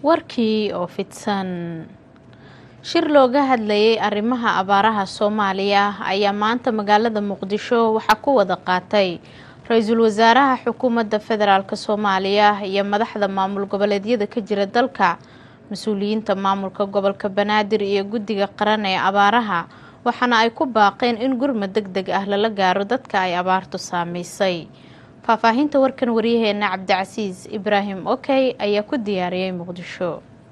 warkii oo fidsan shir looga hadlayay arrimaha abaaraha soomaaliya ayaa maanta magaalada muqdisho waxaa ku wada qaatay ra-iisul wasaaraha xukuumadda federaalk soomaaliya iyo madaxda maamul goboleedyada ka jira dalka mas-uuliyiinta maamulka gobolka banaadir iyo guddiga qaran ee abaaraha waxaana ay ku baaqeen in gurmad deg deg ah lala gaaro dadka ay abaartu saameysay faahfaahinta warkan waryaheena cabdicasiis ibraahim okey ayaa ku diyaariyey muqdisho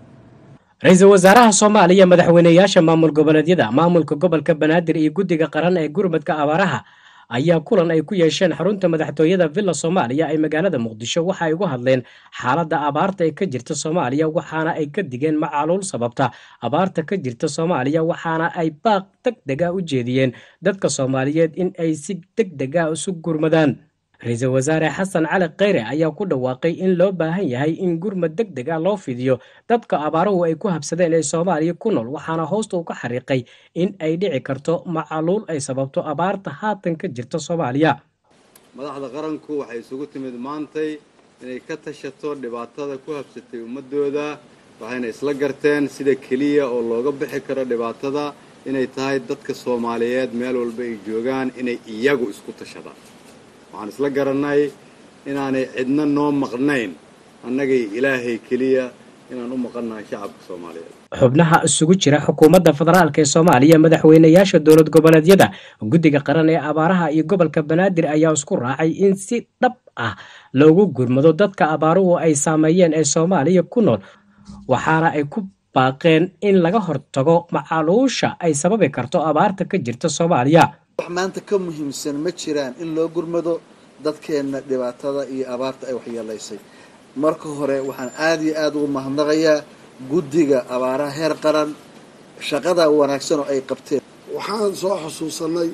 ra-iisul wasaaraha soomaaliya madaxweyneyaasha maamul goboleedyada maamulka gobolka banaadir iyo guddiga qaran ee gurmadka abaaraha ayaa kulan ay ku yeesheen xarunta madaxtooyada villa soomaaliya ee magaalada muqdisho waxa ay uga hadleen xaaladda abaarta ee ka jirta soomaaliya waxaana ay ka digeen macaluul sababta abaarta ka jirta soomaaliya waxaana ay baaq deg deg ah u jeediyeen dadka soomaaliyeed in ay si deg deg ah isu gurmadaan ra-iisul wasaare xasan cali kheyre ayaa ku dhawaaqay in loo baahan yahay in gurmad deg deg ah loo fidiyo dadka abaaruhu ay ku habsadeen ee soomaaliya ku nool waxaana hoosta uu ka xariiqay in ay dhici karto macaluul ay sababto abaarta haatan ka jirta soomaaliya madaxda qaranku waxay isugu timid maantay inay ka tashato dhibaatada ku habsatay ummadooda waxayna isla garteen sida keliya oo looga bixi karo dhibaatada inay tahay dadka soomaaliyeed meel walba ay joogaan inay iyagu isku tashadaan waxaan isla garannay inaanay cidna noo maqnayn annagay ilaahay keliya inaan u maqannahay shacabka soomaaliyeed xubnaha isugu jira xukuumadda federaalk ee soomaaliya madaxweyneyaasha dowlad goboleedyada guddiga qaran ee abaaraha iyo gobolka banaadir ayaa isku raacay in si dhab ah loogu gurmado dadka abaaruhu ay saameeyeen ee soomaaliya ku nool waxaana ay ku baaqeen in laga hortago macaluusha ay sababi karto abaarta ka jirta soomaaliya wax maanta ka muhiimsan ma jiraan in loo gurmado dadkeenna dhibaatada iyo abaarta ay waxyeelaysay marka hore waxaan aada iyo aada ugu mahadnaqayaa guddiga abaaraha heer qaran shaqada wanaagsan oo ay qabteen waxaan soo xusuusanay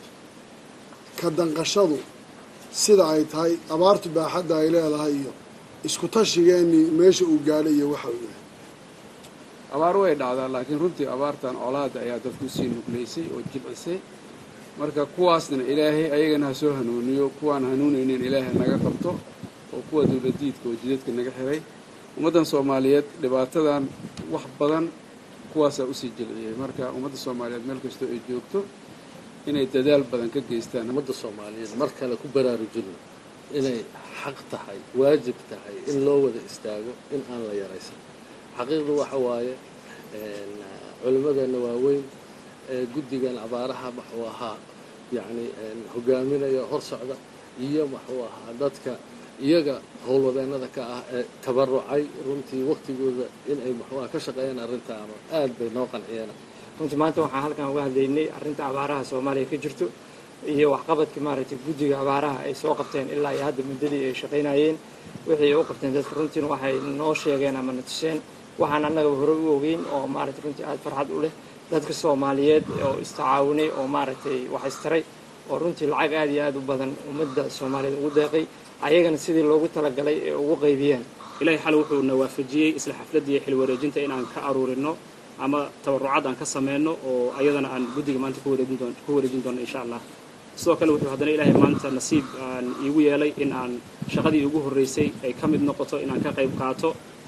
ka danqashadu sida ay tahay abaartu baaxadda ay leedahay iyo isku tashigeenii meesha uu gaadhay iyo waxa uu yahay abaar way dhacdaa laakiin runtii abaartan colaada ayaa dadku sii nuglaysay oo jibcisay marka kuwaasna ilaahay ayagana ha soo hanuuniyo kuwaan hanuunaynin ilaahay naga qabto oo kuwa dowladiidka oo jidadka naga xiray ummaddan soomaaliyeed dhibaatadan wax badan kuwaasaa usii jilciyey marka ummadda soomaaliyeed meel kastoo ay joogto inay dadaal badan ka geystaan ummadda soomaaliyeed mar kale ku baraarujino inay xaq tahay waajib tahay in loo wada istaago in aan la yaraysan xaqiiqdu waxa waaye culimmadeenna waaweyn guddigan abaaraha maxuu ahaa yacni hogaaminaya hor socda iyo maxuu ahaa dadka iyaga howlwadeennada ka ah ee tabarucay runtii waktigooda inay maxuuaha ka shaqeeyaan arrintaana aad bay noo qanciyeen runtii maanta waxaan halkan uga hadlaynay arrinta abaaraha soomaaliya ka jirto iyo waxqabadka maaragtay guddiga abaaraha ay soo qabteen ilaa iyo hadda muddadii ay shaqaynayeen wixii ay u qabteen dadka runtiina waxay noo sheegeen ama na tuseen waxaan annagaba hore u ogeyn oo maaragtay runtii aada farxad u leh dadka soomaaliyeed oo istacaawinay oo maaragtay wax istaray oo runtii lacag aada iyo aada u badan ummadda soomaaliyeed ugu deeqay ayagana sidii loogu talagalay ee ugu qaybiyeen ilaahay xal wuxuuna waafajiyey isla xafladii xil wareejinta inaan ka aruurino ama tabarucad aan ka sameyno oo ayadana aan guddiga maanta ku wareejin doono insha allah sidoo kale wuxuu haddana ilaahay maanta nasiib aan iigu yeelay in aan shaqadii ugu horreysay ay ka mid noqoto inaan ka qayb qaato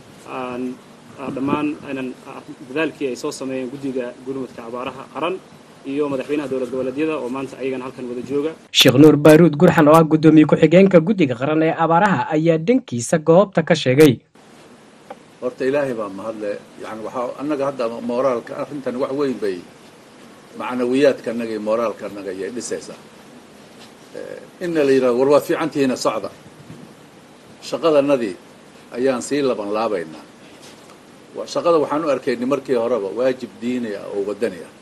dhammaan inan dadaalkii ay soo sameeyeen guddiga gurmudka abaaraha qaran iyo madaxweynaha dowlad goboleedyada oo maanta ayagana halkan wada jooga sheekh nuur baaruud gurxan oo ah guddoomiye ku-xigeenka guddiga qaran ee abaaraha ayaa dhankiisa goobta ka sheegay horta ilaahay baa mahadle yani waxaa annaga hadda mooraalka arrintan wax weyn bay macnawiyaadka annaga iyo mooraalka annaga ayay dhisaysaa inna la yidhahdo war waad fiicantihiina socda shaqadanadii ayaan sii laban laabaynaa shaqada waxaan u arkaynay markii horeba waajib diini ah oo waddani ah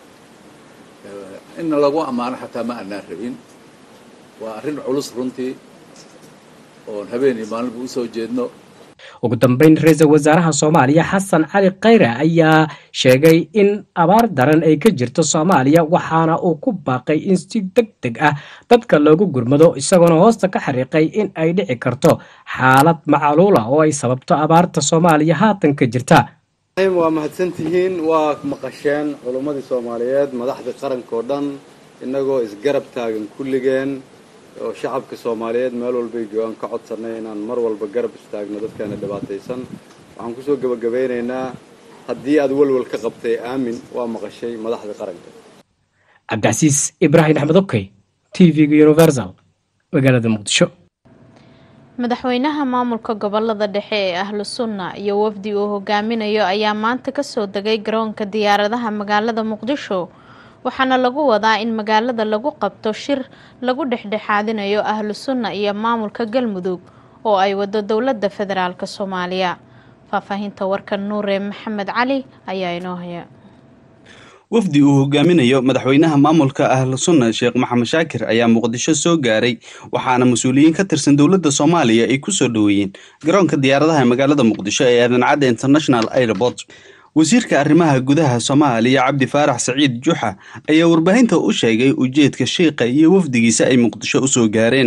inna lagu ammaano xataa ma annaan rabin waa arrin culus runtii oon habeen iyo maalinba usoo jeedno ugu dambeyn ra-iisul wasaaraha soomaaliya xasan cali kheyre ayaa sheegay in abaar daran ay ka jirto soomaaliya waxaana uu ku baaqay in si deg deg ah dadka loogu gurmado isagoona hoosta ka xariiqay in ay dhici karto xaalad macaluula oo ay sababto abaarta soomaaliya haatan ka jirta waa mahadsantihiin waa maqasheen culummadii soomaaliyeed madaxda qaranka oo dhan innagoo isgarab taagan kulligeen oo shacabka soomaaliyeed meel walbay joogaan ka codsanay inaan mar walba garab istaagno dadkeena dhibaataysan waxaan kusoo gebagabeynaynaa haddii aad walwal ka qabtay aamin waa maqashay madaxda qaranka cabdicasiis ibraahim axmed okey t v-ga universal magaalada muqdisho madaxweynaha maamulka gobolada dhexe ee ahlu sunna iyo wafdi uu hogaaminayo ayaa maanta kasoo degay garoonka diyaaradaha magaalada muqdisho waxaana lagu wadaa in magaalada lagu qabto shir lagu dhexdhexaadinayo ahlu sunna iyo maamulka galmudug oo ay wado dowladda federaalk soomaaliya faahfaahinta warkan nuure maxamed cali ayaa inoo haya wafdi uu hogaaminayo madaxweynaha maamulka ahlu sunna sheekh maxamed shaakir ayaa muqdisho soo gaaray waxaana mas-uuliyiin ka tirsan dowladda soomaaliya ay kusoo dhoweeyeen garoonka diyaaradaha ee magaalada muqdisho ee aadan cadde international airport wasiirka arrimaha gudaha soomaaliya cabdi faarax saciid juxa ayaa warbaahinta u sheegay ujeedka sheikha iyo wafdigiisa ay muqdisho usoo gaareen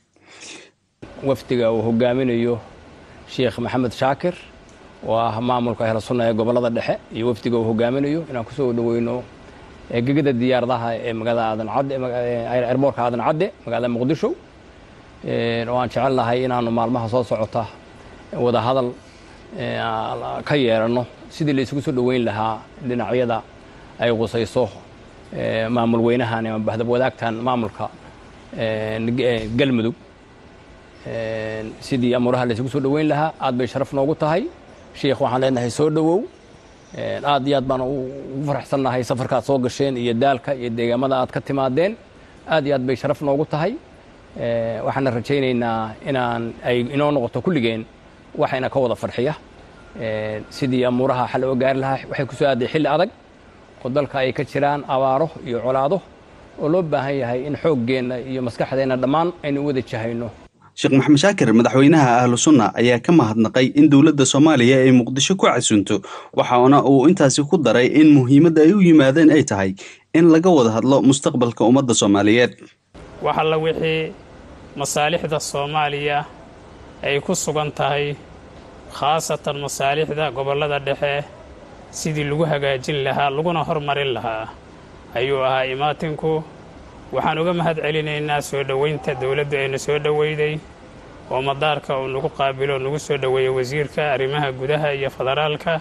wafdiga uu hogaaminayo sheekh maxamed shaakir oo ah maamulka ahlu sunna ee gobolada dhexe iyo wafdiga uu hogaaminayo inaan kusoo dhaweyno gegada diyaaradaha ee magaalada aadan cadde erboorka aadan cadde magaalada muqdisho oo aan jecelnahay inaanu maalmaha soo socota wada hadal ka yeeranno sidii la isugu soo dhoweyn lahaa dhinacyada ay qusayso maamul weynahan ama bahdab wadaagtan maamulka galmudug sidii amuuraha la isugu soo dhoweyn lahaa aad bay sharaf noogu tahay sheikh waxaan leenahay soo dhowow aad iyo aad baan ugu faraxsannahay safarkaad soo gasheen iyo daalka iyo deegaamada aad ka timaadeen aad iyo aad bay sharaf noogu tahay waxaana rajaynaynaa inaan ay inoo noqoto kulligeen waxayna ka wada farxiya sidii amuuraha xal oo gaari lahaa waxay ku soo aaday xilli adag oo dalka ay ka jiraan abaaro iyo colaado oo loo baahan yahay in xooggeenna iyo maskaxdeenna dhammaan aynu u wada jahayno sheekh maxamed shaakir madaxweynaha ahlu sunna ayaa ka mahadnaqay in dowladda soomaaliya ay muqdisho ku casunto waxaana uu intaasi ku daray in muhiimadda ay u yimaadeen ay tahay in laga wada hadlo mustaqbalka ummadda soomaaliyeed wax alla wixii masaalixda soomaaliya ay ku sugan tahay khaasatan masaalixda gobollada dhexe sidii lagu hagaajin lahaa laguna hormarin lahaa ayuu ahaa imaatinku waxaan uga mahad celinaynaa soo dhoweynta dowladdu ayna soo dhoweyday oo madaarka uu nagu qaabilo nagu soo dhoweeyey wasiirka arrimaha gudaha iyo federaalka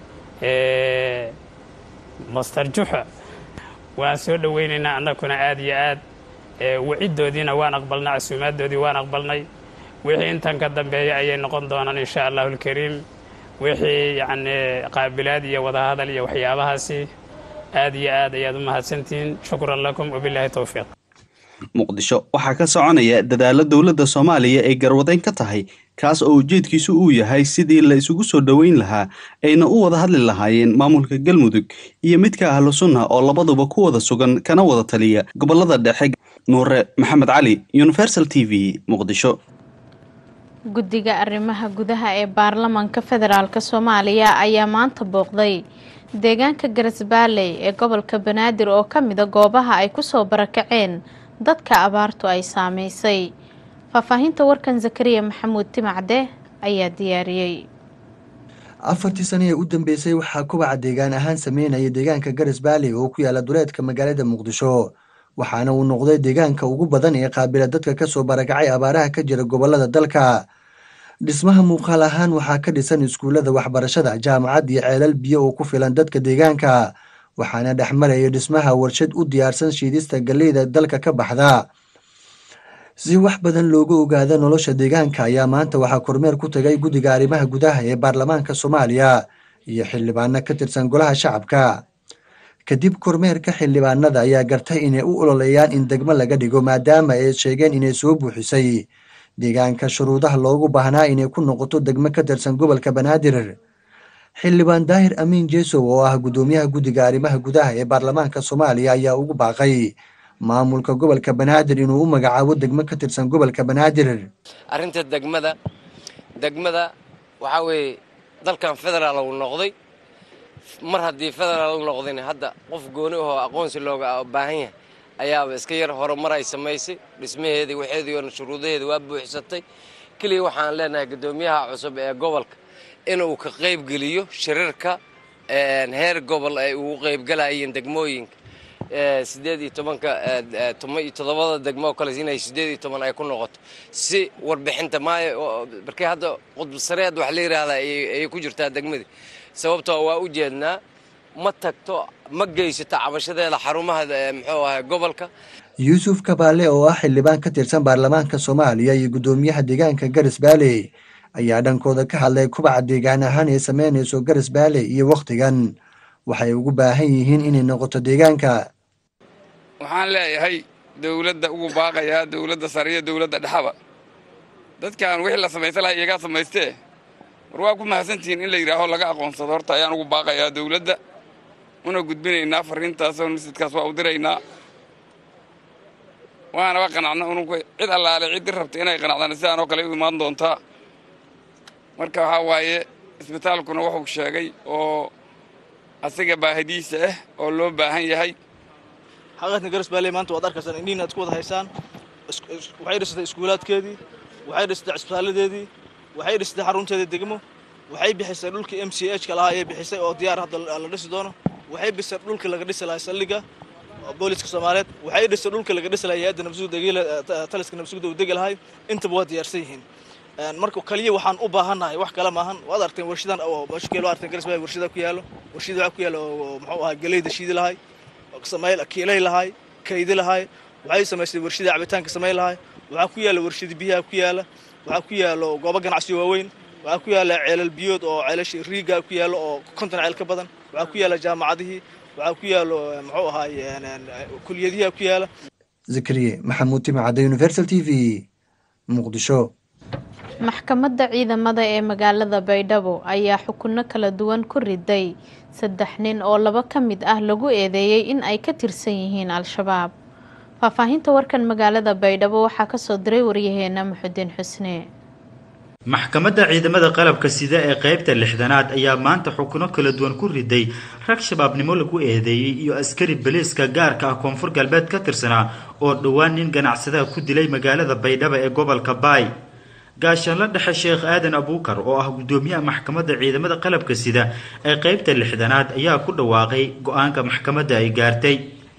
ee master juxa waan soo dhoweynaynaa annaguna aad iyo aad waciddoodiina waan aqbalnay casuumaaddoodii waan aqbalnay wixii intan ka dambeeya ayay noqon doonaan insha allahu alkariim wixii yacni qaabilaad iyo wadahadal iyo waxyaabahaasi aad iyo aad ayaad u mahadsantihiin shukran lakum wabilaahi towfiiq muqdisho waxaa ka soconaya dadaalo dowladda soomaaliya ay garwadeyn ka tahay kaas oo ujeedkiisu uu yahay sidii la isugu soo dhoweyn lahaa ayna u wada hadli lahaayeen maamulka galmudug iyo midka ahlu sunna oo labaduba ku wada sugan kana wada taliya gobolada dhexe nuure maxamed cali universal t v muqdisho guddiga arrimaha gudaha ee baarlamaanka federaalk soomaaliya ayaa maanta booqday deegaanka garasbaaley ee gobolka banaadir oo ka mida goobaha ay kusoo barakaceen dadka abaartu ay saameysay faahfaahinta warkan zakariya maxamuud timacde ayaa diyaariyey afartii sano ee u dambeysay waxaa kubaca deegaan ahaan sameynaya deegaanka garasbaaley oo ku yaala duleedka magaalada muqdisho waxaana uu noqday deegaanka ugu badan ee qaabila dadka kasoo barakacay abaaraha ka jira gobolada dalka dhismaha muuqaal ahaan waxaa ka dhisan iskuullada waxbarashada jaamacad iyo ceelal biyo oo ku filan dadka deegaanka waxaana dhex maraya dhismaha warshad u diyaarsan shiidista galleyda dalka ka baxda si wax badan looga ogaada nolosha deegaanka ayaa maanta waxaa kormeer ku tagay guddiga arrimaha gudaha ee baarlamaanka soomaaliya iyo xildhibaano ka tirsan golaha shacabka kadib kormeerka xildhibaanada ayaa gartay inay u ololeeyaan in degmo laga dhigo maadaama ay sheegeen inay soo buuxisay deegaanka shuruudaha loogu baahnaa inay ku noqoto degmo ka tirsan gobolka banaadir xildhibaan daahir amiin jesow oo ah guddoomiyaha guddiga arrimaha gudaha ee baarlamaanka soomaaliya ayaa ugu baaqay maamulka gobolka banaadir inuu u magacaabo degmo ka tirsan gobolka banaadir arrinta degmada degmada waxaa weeye dalkan federaal uu noqday mar haddii federaal u noqdayna hadda qof gooni ahoo aqoonsi looga baahan yahay ayaaba iska yar horumar ay samaysay dhismaheedii waxeedii oo shuruudaheeda waa buuxsatay keliya waxaan leenahay guddoomiyaha cusub ee gobolka inuu ka qaybgeliyo shirarka heer gobol ay ugu qaybgalayeen degmooyinka siddeed iyo tobanka toma iyo toddobada degmo oo kale inay siddeed iyo toban ay ku noqoto si warbixinta maayo markii hadda qudbsareed wax la yidhaahdaa ayay ku jirtaa degmadii sababtoo waa u jeednaa ma tagto ma geysato cabashadeeda xarumaha muxuu ahay gobolka yuusuf kabaale oo ah xildhibaan ka tirsan baarlamaanka soomaaliya iyo guddoomiyaha deegaanka garis baale ayaa dhankooda ka hadlay kubaca deegaan ahaan ee sameynayso garis baale iyo wakhtigan waxay ugu baahan yihiin inay noqoto deegaanka waxaan leeyahay dowladda ugu baaqayaa dowladda sare iyo dowladda dhexaba dadkan wixii la samaysan lahaa iyagaa samaystee war waa ku mahadsantihiin in la yidhaaho laga aqoonsado horta ayaan ugu baaqayaa dowladda una gudbinaynaa fariintaasoo masjidkaas waa u diraynaa waanaba qanacna ununku cid allaale ciddii rabta inay qanacdaan sidaan oo kale u imaan doontaa marka waxaa waaye isbitaalkuna wuxuu sheegay oo asiga baahidiisa ah oo loo baahan yahay xaqaadka garas baale maanta waad arkaysaan indhihiin aad ku wada haysaan waxay dhisatay iskuulaadkeedii waxay dhisatay cisbitaaladeedii waxay dhisatay xarunteeda degmo waxay bixisay dhulkii m c h ka lahaa ayay bixisay oo diyaar hadda la dhisi doono waxay bisay dhulkii laga dhisi lahaa saldhiga booliska soomaaliyeed waxay dhisay dhulkii laga dhisi lahaa hay-adda nabsugda taliska nabsugda uu degi lahay intaba waa diyaarsan yihiin marka kaliya waxaan u baahannahay wax kale maahan waad arteen warshadan oo mashkeel waa arteen garas baale warshada ku yaalo warshada waxaa ku yaalo oo muxuu ahaa galeyda shiidi lahay samay kiilay lahay kaydi lahay waxay samaystay warshada cabitaanka samay lahay waxaa ku yaala warshada biyaha ku yaala waxaa ku yaalo goobo ganacsiyo waaweyn waxaa ku yaala ceelal biyood oo ceelasha riiga ku yaalo oo konton ceel ka badan waxaa ku yaala jaamacadihii waxaa ku yaalo muxuu ahaay kuliyadihi ku yaala zakariye maxamuud timacadda universal t v muqdisho maxkamadda ciidamada ee magaalada baydhabo ayaa xukunno kala duwan ku riday saddex nin oo laba ka mid ah lagu eedeeyey in ay ka tirsan yihiin al-shabaab faahfaahinta warkan magaalada baydhabo waxaa kasoo diray waryaheena muxudiin xusne maxkamadda ciidamada qalabka sida ee qaybta lixdanaad ayaa maanta xukuno kala duwan ku riday rag shabaabnimo lagu eedeeyey iyo askari baliiska gaarka ah koonfur galbeed ka tirsanaa oo dhowaan nin ganacsadaha ku dilay magaalada baydhabo ee gobolka baay gaashaanla dhexe sheekh aadan abuukar oo ah guddoomiyaha maxkamadda ciidamada qalabka sida ee qaybta lixdanaad ayaa ku dhawaaqay go-aanka maxkamadda ay gaartay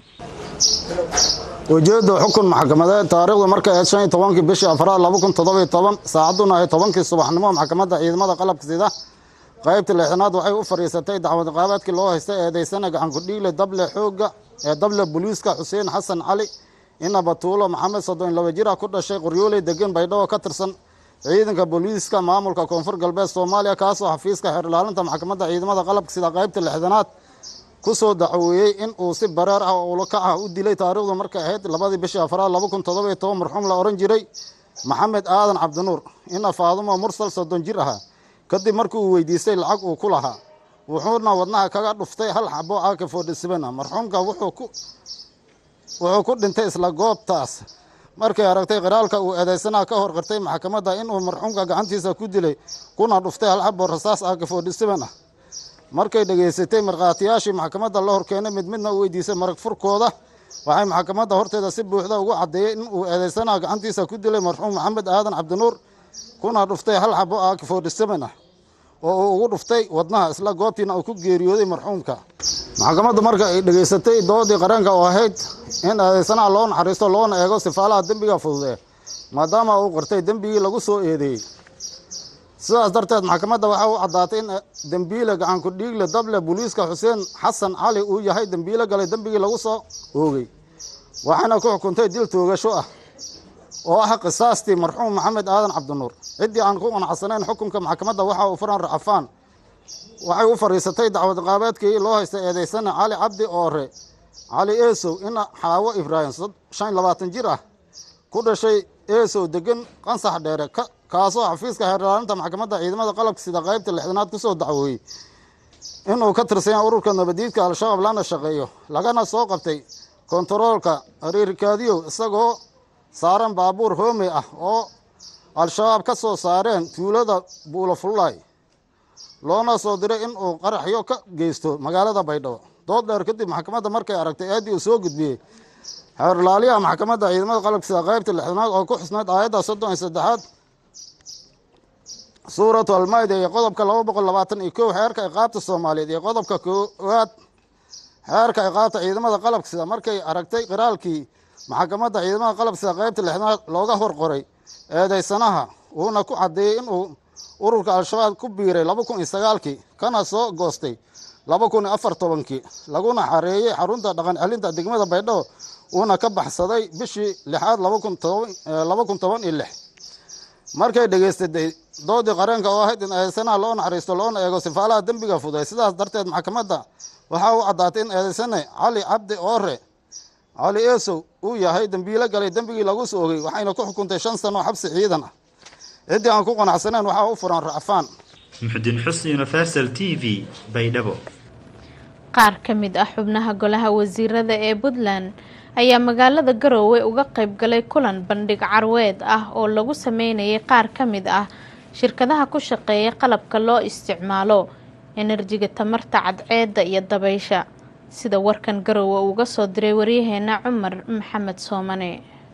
ujeedda xukun maxkamadeed taariikhdu markay ahayd shan iyo tobankii bishii afraad laba kun toddobiyo toban saacaduna ahayd tobankii subaxnimo maxkamadda ciidamada qalabka sida qaybta lixdanaad waxay u fadhiisatay dacwad qaabaadkii loo haystay eedeysana gacankudhiigle dable xooga ee dable booliiska xuseen xasan cali ina batuulo maxamed soddon laba jir ah ku dhashay qoryooley degan baydhabo ka tirsan ciidanka booliiska maamulka koonfur galbeed soomaaliya kaasoo xafiiska xeer ilaalinta maxkamadda ciidamada qalabka sida qaybta lixdanaad kusoo dacweeyey in uu si bareer ah oo ulakac ah u dilay taariikhdu markay ahayd labadii bishii afraad laba kun toddobiyo toban marxuum la odhan jiray maxamed aadan cabdinuur ina faadumo mursal soddon jir ahaa kadib markii uu weydiistay lacag uu ku lahaa wuxuuna wadnaha kaga dhuftay hal xabo aaka foodhisibana marxuumka wuxuu ku dhintay isla goobtaas markay aragtay qiraalka uu eedeysanaha ka hor qirtay maxkamadda inuu marxuumka gacantiisa ku dilay kuna dhuftay hal xabo rasaas aaka foodhisiban ah markay dhegaysatay markhaatiyaashii maxkamadda la horkeenay mid midna u weydiisay marag furkooda waxay maxkamadda horteeda si buuxda ugu caddeeyey in uu eedeysanaha gacantiisa ku dilay marxuum maxamed aadan cabdinuur kuna dhuftay hal xabo aaka foodhisaban ah oo uu ugu dhuftay wadnaha isla goobtiina uu ku geeriyooday marxuumka maxkamadda marka ay dhegaysatay doodii qareenka oo ahayd in eedeysanaha loo naxariisto loona eego sifaalaha dembiga fududee maadaama uu qirtay dembigii lagu soo eedeeyey sidaas darteed maxkamadda waxaa u caddaatay in dembiile gacanku dhiigle dable booliiska xuseen xasan cali uu yahay dembiile galay dembigii lagu soo oogay waxaana ku xukuntay dil toogasho ah oo ah qisaastii marxuum maxamed aadan cabdinuur ciddii aan ku qanacsanayn xukunka maxkamadda waxa uu furan racafaan waxay u fadhiisatay dacwad qaabeedkii loo haystay eedeysana cali cabdi oore cali eesow ina xaawo ibraahim shan iyo labaatan jir ah ku dhashay eesow degan qansax dheere kaasoo xafiiska xeerlaalinta maxkamadda ciidamada qalabka sida qaybta lixdanaad kusoo dacwooyey inuu ka tirsan yahay ururka nabadiidka al-shabaab lana shaqeeyo lagana soo qabtay kontaroolka riirkaadiyow isagoo saaran baabuur hoomey ah oo al-shabaab ka soo saareen tuulada buulafulay loona soo diray in uu qaraxyo ka geysto magaalada baydhabo dood dheer kadib maxkamadda markay aragtay eeddii uu soo gudbiyey xeerlaaliyaha maxkamadda ciidamada qalabka sida qaybta lixdanaad oo ku xusnayd aayadda soddon iyo saddexaad suuratu almayda iyo qodobka laba boqol labaatan iyo kow xeerka iqaabta soomaaliyeed iyo qodobka koowaad xeerka ciqaabta ciidamada qalabka sida markay aragtay qiraalkii maxkamadda ciidamada qalabka sida qaybta lixnaad looga hor qoray eedaysanaha uuna ku caddeeyey inuu ururka al-shabaab ku biiray laba kun iyo sagaalkii kana soo goostay laba kun iyo afar tobankii laguna xareeyey xarunta dhaqan celinta degmada baydhabo uuna ka baxsaday bishii lixaad laba kun toban iyo lix markay dhegaysatay doodii qareenka oo ahayd in eedaysanaha loo naxariisto loona eego sifaalaha dembiga fuday sidaas darteed maxkamadda waxaa u caddaatay in eedaysane cali cabdi oore cali eesow uu yahay dembiilo galay dembigii lagu soo ogey waxayna ku xukuntay shan sano oo xabsi ciidan ah ciddii aan ku qanacsaneyn waxaa u furan racfaan muxdin xusni universal t v baydhabo qaar ka mid ah xubnaha golaha wasiirada ee puntland ayaa magaalada garoowe uga qayb galay kulan bandhig carweed ah oo lagu sameynayay qaar ka mid ah shirkadaha ku shaqeeya qalabka loo isticmaalo enerjiga tamarta cadceedda iyo dabaysha sida warkan garoowe uga soo diray waryaheena cumar maxamed soomane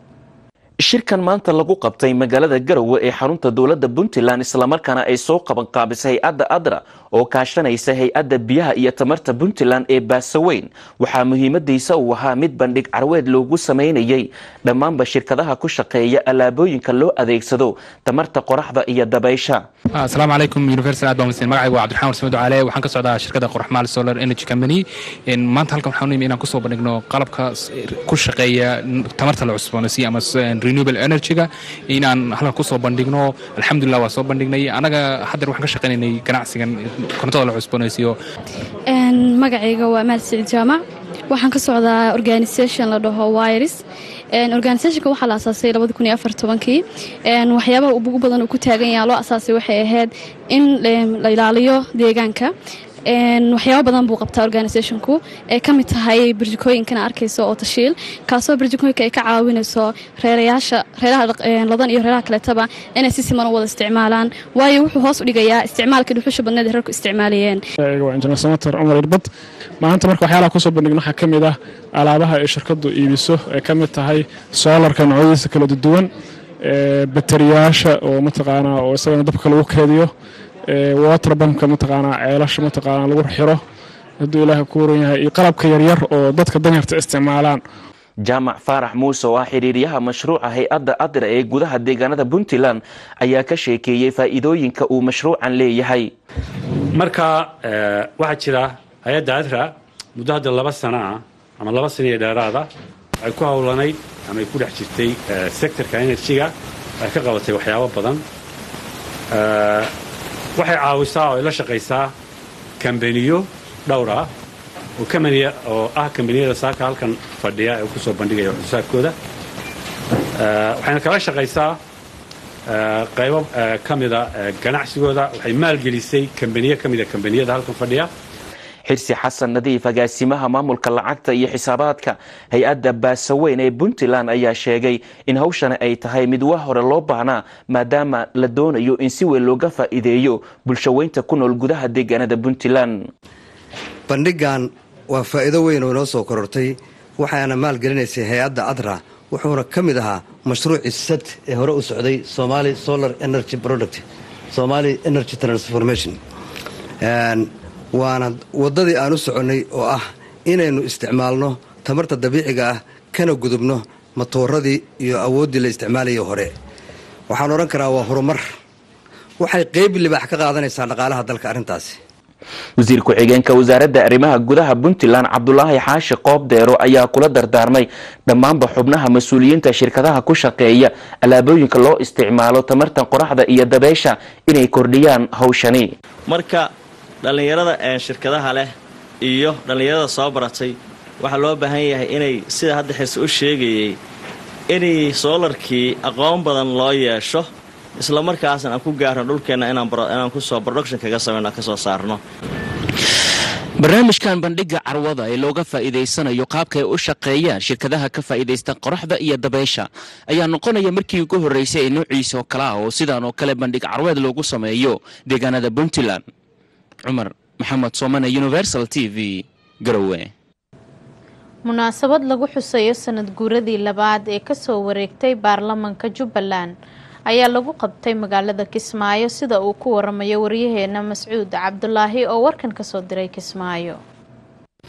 shirkan maanta lagu qabtay magaalada garowe ee xarunta dowladda puntland islamarkaana ay soo qabanqaabisay hay-adda adra oo kaashanaysa hay-adda biyaha iyo tamarta puntland ee baasaweyn waxaa muhiimadiisa uu ahaa mid bandhig carweed loogu sameynayay dhammaanba shirkadaha ku shaqeeya alaabooyinka loo adeegsado tamarta qoraxda iyo dabaysha asalaamu calaykum universal aad baan wasiin magacaygu waa cabdiraxmaan warsame ducaale waxaan ka socdaa shirkadda qoraxmaal solar energy company maanta halkan waxaan u nimi inaan kusoo bandhigno qalabka ku shaqeeya tamarta la cusboonaysiya ama renewable energy-ga inaan halkan kusoo bandhigno alxamdulilah waa soo bandhignay anaga haddeer waxaan ka shaqaynaynay ganacsigan korontada la cusboonaysiiyo magacayga waa maal siciid jaamac waxaan ka socdaa organisation la dhaho wiris organisationka waxaa la asaasay kii waxyaabaha ugu badan uu ku taagan yaha loo asaasay waxay ahayd in la ilaaliyo deegaanka waxyaaba badan buu qabtaa organisationku ee ka mid tahay barjikooyinkana arkayso oo tashiil kaasoo barjikooyinka ay ka caawinayso reerayaasha reeraha ladan iyo reeraha kaleetaba inay si siman u wada isticmaalaan waayo wuxuu hoos u dhigayaa isticmaalka dhuxusha badneed ee reerku isticmaalayeen waa injineer samater cumar irbad maanta marka waxyaalaha kusoo bandhigno waxaa ka mid ah alaabaha ay shirkadu iibiso ee ka mid tahay soolarka noocyadiisa kala duwan bateriyaasha oo mataqaanaa oo isagana dabka lagu keediyo waterbamka mataqaanaa ceelasha mataqaanaa lagu xiro hadduu ilaaha ku waran yahay iyo qalabka yaryar oo dadka danyarta isticmaalaan jaamac faarax muuse oo ah xiriiryaha mashruuca hay-adda adra ee gudaha deegaanada puntland ayaa ka sheekeeyey faa'iidooyinka uu mashruucan leeyahay marka waxaa jira hay-adda adra muddo hadda laba sana ah ama laba sana iyo dheeraada ay ku howlanayd ama ay ku dhex jirtay sectorka enerjiga ay ka qabatay waxyaabo badan waxay caawisaa oo ay la shaqaysaa kambaniyo dhowr ah oo kamaniya oo ah kambaniyada saaka halkan fadhiya ee kusoo bandhigaya waxsoosaarkooda waxayna kala shaqaysaa qaybo ka mida ganacsigooda waxay maalgelisay kambaniyo ka mida kambaniyada halkan fadhiya xirsi xasan nadiif agaasimaha maamulka lacagta iyo xisaabaadka hay-adda baasaweyn ee puntland ayaa sheegay in hawshani ay tahay mid waa hore loo baahnaa maadaama la doonayo in si weyn looga faa'iideeyo bulshaweynta ku nool gudaha deegaanada puntland bandhigan waa faa'iido weyn oo inoo soo korortay waxaana maalgelinaysay hay-adda adra wuxuuna ka mid ahaa mashruucii sad ee hore u socday somali solar energy product somali energy transformation waana waddadii aan u soconnay oo ah inaynu isticmaalno tamarta dabiiciga ah kana gudubno matooradii iyo awooddii la isticmaalayay hore waxaan odhan karaa waa horumar waxay qayb libaax ka qaadanaysaa dhaqaalaha dalka arrintaasi wasiir ku-xigeenka wasaaradda arrimaha gudaha puntland cabdulaahi xaashi qoobdeero ayaa kula dardaarmay dhammaanba xubnaha mas-uuliyiinta shirkadaha ku shaqeeya alaabooyinka loo isticmaalo tamarta qoraxda iyo dabeysha inay kordhiyaan hawshani marka dhallinyarada ee shirkadaha leh iyo dhallinyarada soo baratay waxaa loo baahan yahay inay sida hadda xirse u sheegayay inay soolarkii aqoon badan loo yeesho isla markaasna aan ku gaarno dhulkeenna inaan kusoo production kaga samayno kasoo saarno barnaamijkan bandhiga carwada ee looga faa'iidaysanayo qaabka ay u shaqeeyaan shirkadaha ka faa'iidaysta qoraxda iyo dabeysha ayaa noqonaya markii ugu horreysay ee noociisa oo kale ah oo sidaan oo kale bandhig carweed loogu sameeyo deegaanada puntland cumar maxamed soomane universal t v garowe munaasabad lagu xusayo sanad guuradii labaad ee kasoo wareegtay baarlamanka jubbaland ayaa lagu qabtay magaalada kismaayo sida uu ku waramayo waryaheena mascuud cabdulaahi oo warkan kasoo diray kismaayo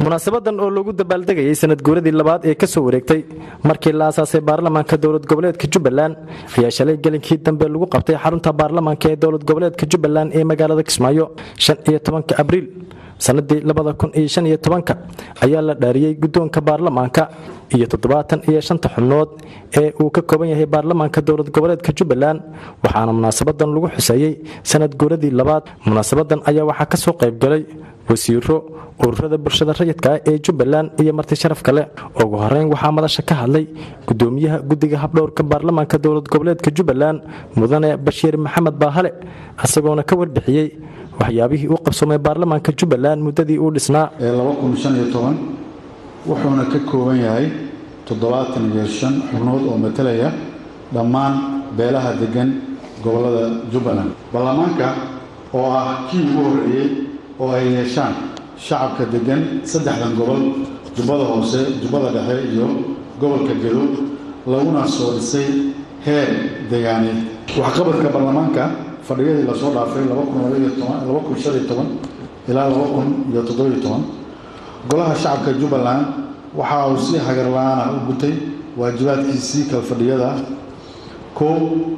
munaasabadan oo lagu dabaaldegayay sanad guuradii labaad ee kasoo wareegtay markii la aasaasay baarlamaanka dowlad goboleedka jubbaland ayaa shalay gelinkii dambe lagu qabtay xarunta baarlamaanka ee dowlad goboleedka jubbaland ee magaalada kismaayo shan iyo tobanka abriil sanadii labada kun iyo shan iyo tobanka ayaa la dhaariyey guddoonka baarlamaanka iyo toddobaatan iyo shanta xubnood ee uu ka kooban yahay baarlamaanka dowlad goboleedka jubbaland waxaana munaasabadan lagu xuseeyey sanad guuradii labaad munaasabadan ayaa waxaa kasoo qaybgalay wasiiro ururada bulshada rayidka ah ee jubbaland iyo marti sharaf kale ugu horeyn waxaa madasha ka hadlay gudoomiyaha guddiga habdhowrka baarlamaanka dowlad goboleedka jubbaland mudane bashiir maxamed baahale isagoona ka warbixiyey waxyaabihii u qabsoomay baarlamaanka jubbaland muddadii uu dhisnaa wuxuuna ka kooban yahay toddobaatan iyo shan xubnood oo matalaya dhammaan beelaha degan gobollada jubbaland baarlamaanka oo ah kii ugu horreeyey oo ay yeeshaan shacabka degan saddexdan gobol jubbada hoose jubbada dhexe iyo gobolka gedo laguna soo dhisay heer degaaneed waxqabadka baarlamaanka fadhiyadii lasoo dhaafay ilaa golaha shacabka jubbaland waxa uu si hagar la-aan ah u gutay waajibaadkiisii kalfadhiyada kow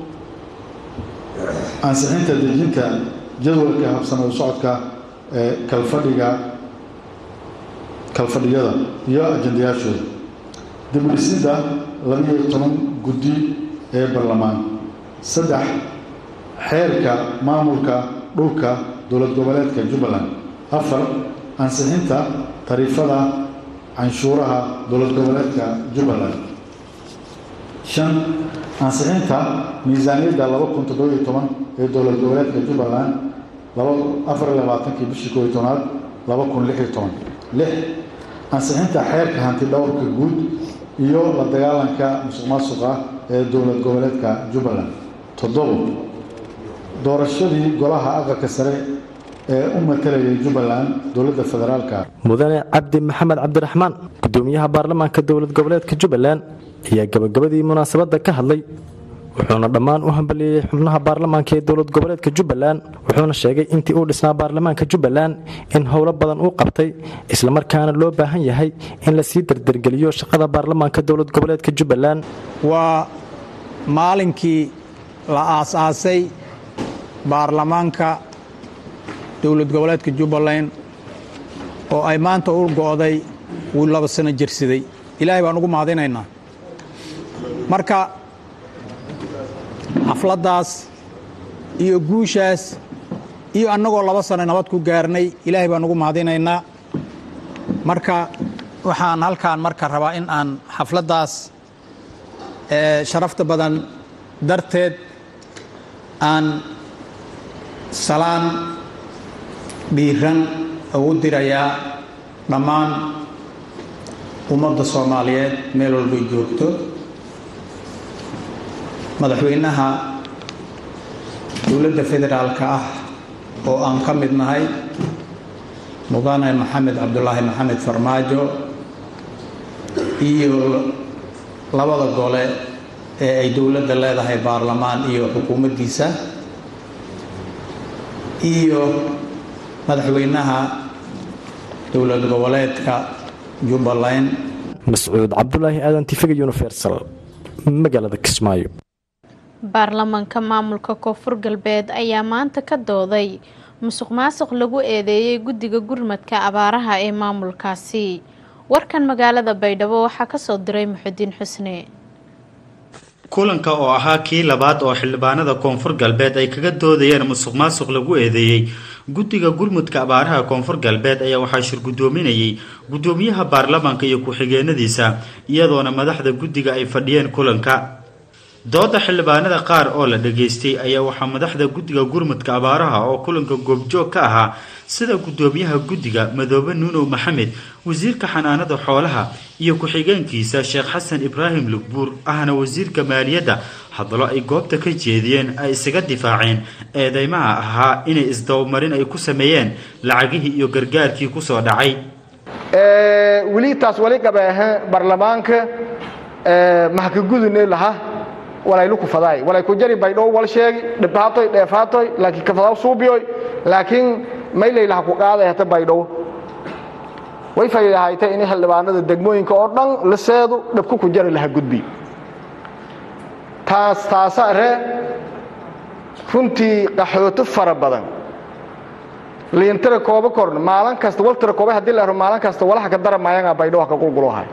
ansixinta dejinta jadwalka habsame u socodka ee kalfadhiga kalfadhiyada iyo ajendayaashooda dibdhisidda labiyo toban guddi ee baarlamaan saddex xeerka maamulka dhulka dowlad goboleedka jubbaland afar ansixinta tariifada canshuuraha dowlad goboleedka jubbaland shan ansixinta miisaaniyadda laba kun toddobiyo toban ee dowlad goboleedka jubbaland afar iyo labaatankii bishii koob iyo tobnaad laba kun lix iyo toban lix ansixinta xeerka hanti dhowrka guud iyo la dagaalanka musuq maasuqa ee dowlad goboleedka jubbaland toddobo doorashadii golaha aqalka sare ee u matalayay jubbaland dowladda federaalka mudane cabdi maxamed cabdiraxmaan gudoomiyaha baarlamaanka dowlad goboleedka jubbaland ayaa gabagabadii munaasabadda ka hadlay wuxuuna dhammaan u hambalieyey xubnaha baarlamaanka ee dowlad goboleedka jubbaland wuxuuna sheegay intii uu dhisnaa baarlamaanka jubbaland in howlo badan uu qabtay islamarkaana loo baahan yahay in lasii dardargeliyo shaqada baarlamaanka dowlad goboleedka jubbaland waa maalinkii la aasaasay baarlamaanka dowlad goboleedka jubbaland oo ay maanta u go'day wuu laba sano jirsaday ilaahay baan ugu mahadinaynaa marka xafladdaas iyo guushaas iyo annagoo laba sano nabad ku gaarnay ilaahay baan ugu mahadinaynaa marka waxaan halkaan marka rabaa in aan xafladdaas sharafta badan darteed aan salaan dhiiran ugu dirayaa dhammaan ummadda soomaaliyeed meel walbay joogto madaxweynaha dowladda federaalka ah oo aan ka mid nahay mudane maxamed cabdulaahi maxamed farmaajo iyo labada gole ee ay dowladda leedahay baarlamaan iyo xukuumaddiisa iyo madaxweynaha dowlad goboleedka jubbaland mascuud cabdulaahi aadan tifiga universal magaalada kismaayo baarlamaanka maamulka koonfur galbeed ayaa maanta ka dooday musuq maasuq lagu eedeeyey guddiga gurmadka abaaraha ee maamulkaasi warkan magaalada baydhabo waxaa kasoo diray muxudiin xusne kulanka oo ahaa kii labaad oo xildhibaanada koonfur galbeed ay kaga doodayeen musuq maasuq lagu eedeeyey guddiga gurmudka abaaraha koonfur galbeed ayaa waxaa shir guddoominayay guddoomiyaha baarlamaanka iyo ku-xigeenadiisa iyadoona madaxda guddiga ay fadhiyeen kulanka dooda xildhibaanada qaar oo la dhageystay ayaa waxaa madaxda guddiga gurmudka abaaraha oo kulanka goobjoog ka ahaa sida guddoomiyaha guddiga madoobe nuunow maxamed wasiirka xanaanada xoolaha iyo ku-xigeenkiisa sheekh xasan ibraahim lugbuur ahna wasiirka maaliyadda hadallo ay goobta ka jeediyeen ay isaga difaaceen eedeymaha ahaa inay isdabamarin ay ku sameeyeen lacagihii iyo gargaarkii kusoo dhacay weli taas wali qabeehe baarlamaanka mahkagudune laha walaylu kufadaay walay ku jari baydhow wal sheegi dhibhaatoy dheefaatoy laakiin kafadaw suubiyoy laakiin maylay laha ku qaaday hata baydhow way fayidahaytay in xildhibaanada degmooyinka oo dhan liseedu dhabku ku jari laha gudbi taas taasa ree runtii qaxooto fara badan liintira kooba korn maalin kasta waltira kooba haddii la ero maalin kasta walaha ka dara maayangaa baydhawa ka qulquluhay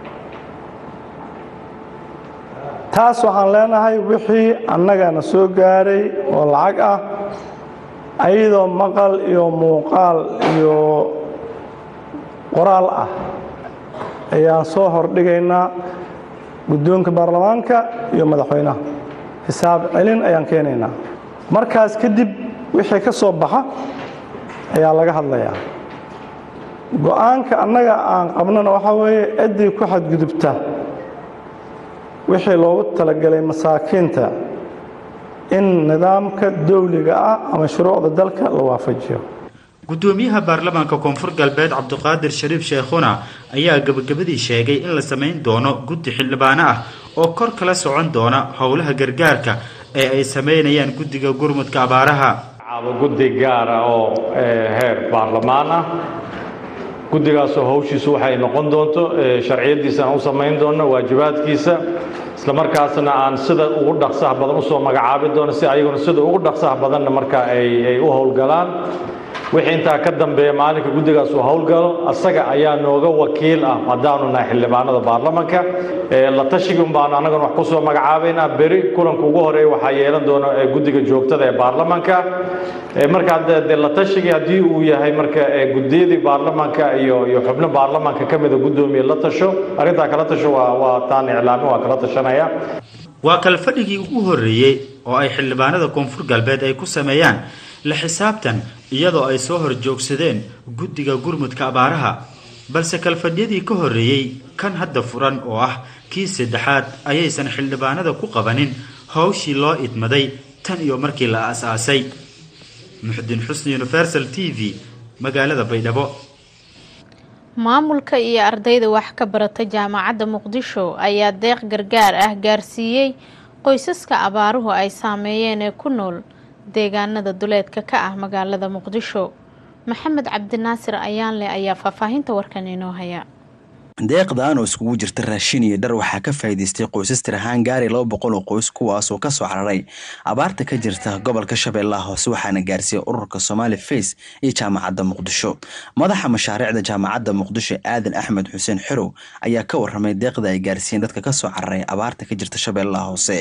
taas waxaan leenahay wixii annagana soo gaaray oo lacag ah ayadoo maqal iyo muuqaal iyo qoraal ah ayaan soo hordhigaynaa guddoonka baarlamaanka iyo madaxweynaha xisaab celin ayaan keenaynaa markaas kadib wixii ka soo baxa ayaa laga hadlayaa go'aanka annaga aan qabnana waxaa weeye ciddii ku xadgudubta wixii loogu talagalay masaakiinta in nidaamka dawliga ah ama shuruucda dalka la waafajiyo gudoomiyaha baarlamaanka koonfur galbeed cabdiqaadir shariif sheekhuna ayaa gabagabadii sheegay in la samayn doono guddi xildhibaano ah oo kor kala socon doona howlaha gargaarka ee ay sameynayaan guddiga gurmudka abaaraha guddi gaara oo heer baarlamaan ah guddigaasoo hawshiisu waxay noqon doonto sharciyadiisana u samayn doonno waajibaadkiisa islamarkaasna aan sida ugu dhaqsaha badan usoo magacaabi doono si ayaguna sida ugu dhaqsaha badanna marka ay u howlgalaan wixii intaa ka dambeeya maalinka guddigaas uu howlgalo asaga ayaa nooga wakiil ah haddaanu nahay xildhibaanada baarlamanka la tashigi un baanu annaguna wax kusoo magacaabaynaa beri kulanka ugu horeeya waxaa yeelan doona guddiga joogtada ee baarlamanka marka de la tashigi haddii uu yahay marka guddiyadii baarlamanka iyo iyo xubno baarlamanka ka mida guddoomiye la tasho arrintaa kala tasho waa waa taan iclaamin waa kala tashanaya waa kalfadhigii ugu horreeyey oo ay xildhibaanada koonfur galbeed ay ku sameeyaan la xisaabtan iyadoo ay soo horjoogsadeen guddiga gurmudka abaaraha balse kalfadhyadii ka horreeyey kan hadda furan oo ah kii saddexaad ayaysan xildhibaanada ku qabanin howshii loo idmaday tan iyo markii la aas-aasay muxdin xusni universal t v magaalada baydhabo maamulka iyo ardayda wax ka barata jaamacadda muqdisho ayaa deeq gargaar ah gaarsiiyey qoysaska abaaruhu ay saameeyeen ee ku nool deegaanada duleedka ka ah magaalada muqdisho maxamed cabdinaasir ayaanle ayaa faahfaahinta warkan inoo haya deeqdan oo iskugu jirta raashin iyo dhar waxaa ka faa'iidaystay qoysas tir ahaan gaari laba boqol oo qoys kuwaasoo ka soo cararay abaarta ka jirta gobolka shabeellaha hoose waxaana gaarsiiyey ururka somaali face iyo jaamacadda muqdisho madaxa mashaariicda jaamacadda muqdisho aadan axmed xuseen xerow ayaa ka waramay deeqda ay gaarsiiyeen dadka ka soo cararay abaarta ka jirta shabeellaha hoose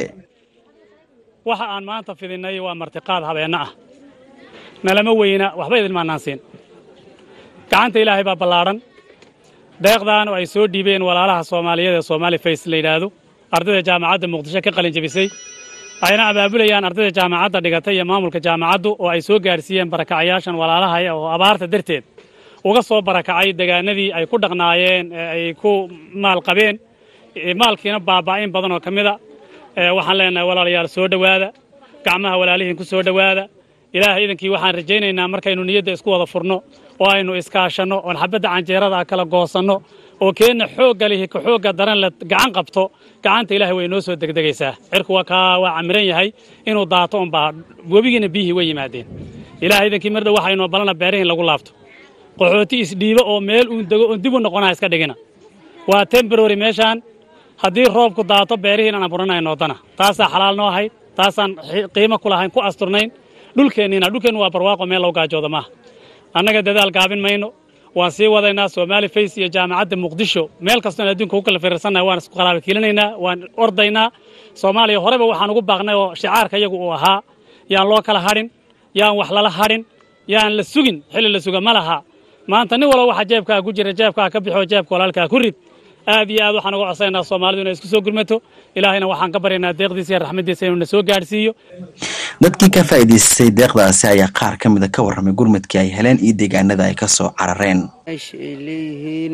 waxa aan maanta fidinay waa martiqaad habeenno ah nalama weyna waxba idin maanaansiin gacanta ilaahay baa ballaadhan deeqdan oo ay soo dhiibeen walaalaha soomaaliyeed ee soomaali face la yidhaahdo ardayda jaamacadda muqdisho ka qalin jebisay ayna abaabulayaan ardayda jaamacadda dhigatay iyo maamulka jaamacaddu oo ay soo gaarsiiyeen barakacayaashan walaalaha oo abaarta darteed uga soo barakacay deegaanadii ay ku dhaqnaayeen ee ay ku maal qabeen maalkiina baaba'in badan oo ka mida waxaan leenahay walaalayaal soo dhowaada gacmaha walaalihiin ku soo dhowaada ilaahay idankii waxaan rajaynaynaa markaynu niyadda isku wada furno oo aynu iskaashanno oon xabadda canjeerada kala goosanno oo keenna xoogga lihi ka xoogga daran la gacan qabto gacanta ilaahay way noo soo degdegaysaa cirku waa kaa waa camiran yahay inuu daato unbaa webigiina biyihii way yimaadeen ilaahay idankii mardhow waxaynoo balana beerihin lagu laabto qaxooti isdhiibo oo meel uun dego oon dib u noqonaha iska dhigina waa temborary meeshaan haddii roobku daato beerihiin aan aburanayno wadana taasaa xalaal noo ahayd taasaan qiimo ku lahayn ku asturnayn dhulkeenniina dhulkeennu waa barwaaqo meel lagu gaajooda maaha annaga dadaal gaabin mayno waan sii wadaynaa somaali face iyo jaamacadda muqdisho meel kastoon adduunka ku kala firirsannahay waan isku qalaaba kiilinaynaa waan ordaynaa soomaaliya horeba waxaan ugu baaqnay oo shicaarka iyagu uu ahaa yaan loo kala hadhin yaan wax lala hadhin yaan la sugin xilli la suga ma laha maanta nin walba waxa jeebkaa ku jira jeebkaa ka bixoo jeebka walaalkaa ku rid aad iyo aad waxaan uga codsaynaa soomaalidu inay isku soo gurmato ilaahayna waxaan ka baryaynaa deeqdiisa iyo raxmaddiisa inuu na soo gaadhsiiyo dadkii ka faa'iidaystay deeqdaasi ayaa qaar ka mida ka warramay gurmadkii ay heleen iyo deegaanada ay ka soo carareen meesha ay leeyihiin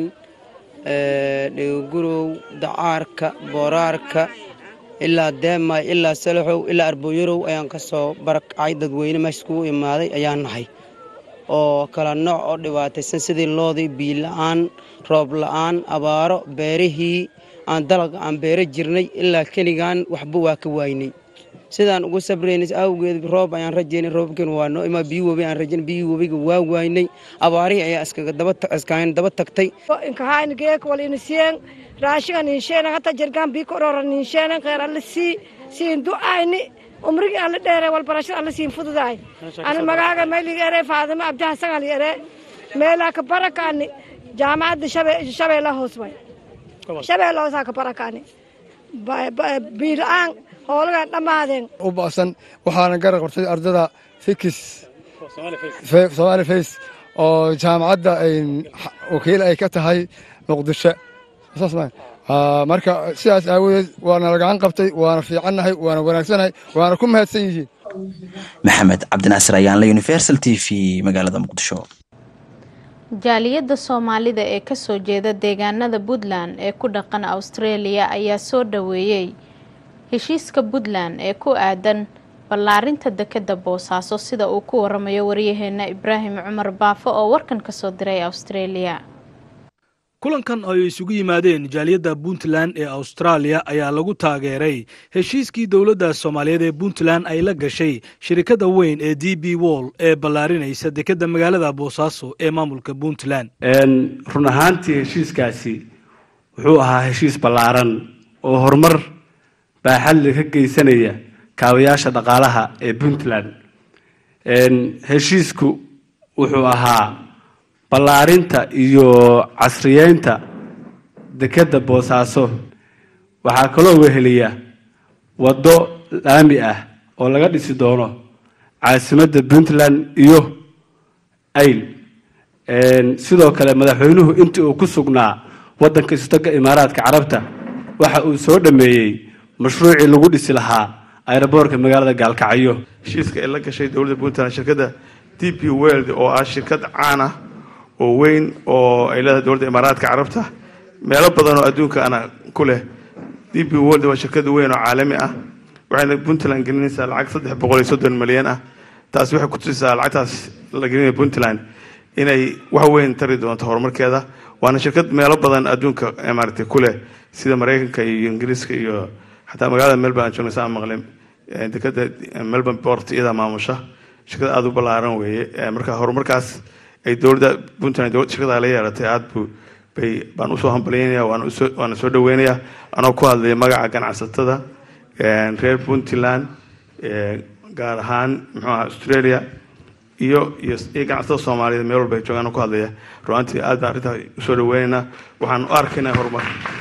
dhegogurow dacaarka booraarka ilaa deemay ilaa salaxow ilaa arbooyarow ayaan ka soo barakacay dadweyne meesha iskugu imaaday ayaan nahay oo kala nooc oo dhibaataysan sidii loodii biila'aan roob la'aan abaaro beerihii aan dalaga aan beero jirnay ilaa keligaan waxba waa ka waaynay sidaan ugu sabraynays awgeed roob ayaan rajaynay roobkan waa noo imaa biyo webi aan rajaynay biyo webiga waa waaynay abaarihii ayaa iskaga daba iskaga daba tagtay inkahayn geek wal inisien raashiga ninsheena hata jirgaan bii korora ninsheena khayr alla sii siin du'ayni umrigii alla dheere wal barashada alla siin fududaay ani magaaga mayliga ere faadima abdihasan ali ere meelaa ka barakaani jaamacadda shabeella hoos way shabeella hoosaa ka barakaani biila'aan hoolagaan dhammaadeen u ba'san waxaana garab qortay ardada fikis soomaali fays oo jaamacadda wakiil ay ka tahay muqdisho marka sidaas aawadeed waana lagacan qabtay waana fiicannahay waana wanaagsanahay waana ku mahadsan yihiin maxamed cabdinaasir ayaanle universal t v magaalada muqdisho jaaliyadda soomaalida ee kasoo jeeda deegaanada puntland ee ku dhaqan australia ayaa soo dhaweeyey heshiiska puntland ee ku aadan ballaarinta dekeda boosaaso sida uu ku waramayo waryaheena ibraahim cumar baafo oo warkan kasoo diray australia kulankan ay isugu yimaadeen jaaliyadda puntland ee austraaliya ayaa lagu taageeray heshiiskii dowladda soomaaliyeed ee puntland ay la gashay shirikadda weyn ee d b wall ee ballaarinaysa dekedda magaalada boosaaso ee maamulka puntland run ahaantii heshiiskaasi wuxuu ahaa heshiis ballaaran oo horumar baaxadle ka geysanaya kaabayaasha dhaqaalaha ee puntland heshiisku wuxuu ahaa ballaarinta iyo casriyeynta dekedda boosaaso waxaa kaloo weheliya waddo laami ah oo laga dhisi doono caasimadda puntland iyo ayl sidoo kale madaxweynuhu intii uu ku sugnaa waddanka istaga imaaraadka carabta waxa uu soo dhameeyey mashruucii lagu dhisi lahaa aeroboorka magaalada gaalkacyo heshiiska ay la gashay dowladda puntland shirkadda d p world oo ah shirkad caan ah oo weyn oo ay leedahay dowladda imaaraadka carabta meelo badan oo adduunka ana ku leh d p world waa shirkad weyn oo caalami ah waxayna puntland gelinaysaa lacag saddex boqol iyo soddon milyan ah taasi waxay ku tusisaa lacagtaas la gelinaya puntland inay wax weyn tari doonto horumarkeeda waana shirkad meelo badan adduunka maaragtay ku leh sida maraykanka iyo ingiriiska iyo xataa magaalada melbourne aan joogna saa maqlay dekada melbourne port iyadaa maamusha shirkad aada u ballaaran weeye marka horumarkaas ay dowladda puntland shirkada la yeelatay aad bu bay baan usoo hambalyeynaya waana soo dhaweynaya anoo ku hadlaya magaca ganacsatada reer puntland gaar ahaan muxuu aha australia iyo iyo ganacsatada soomaaliyeed meel walba ay joogaan ku hadlaya ruantii aad baan arrintaa usoo dhaweynaynaa waxaan u arkaynaa horumar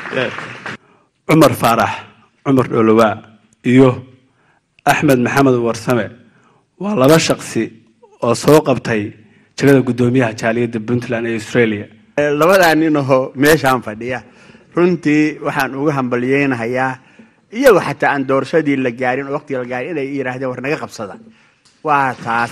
cumar faarax cumar dhoolowaa iyo axmed maxamed warsame waa laba shaqsi oo soo qabtay jagada guddoomiyaha jaaliyadda puntland ee australia labadaa ninahoo meeshaan fadhiya runtii waxaan uga hambalyeynahayaa iyago xataa aan doorashadii la gaarin oo waqtiga la gaarin inay yidhaahdeen war naga qabsada waa taas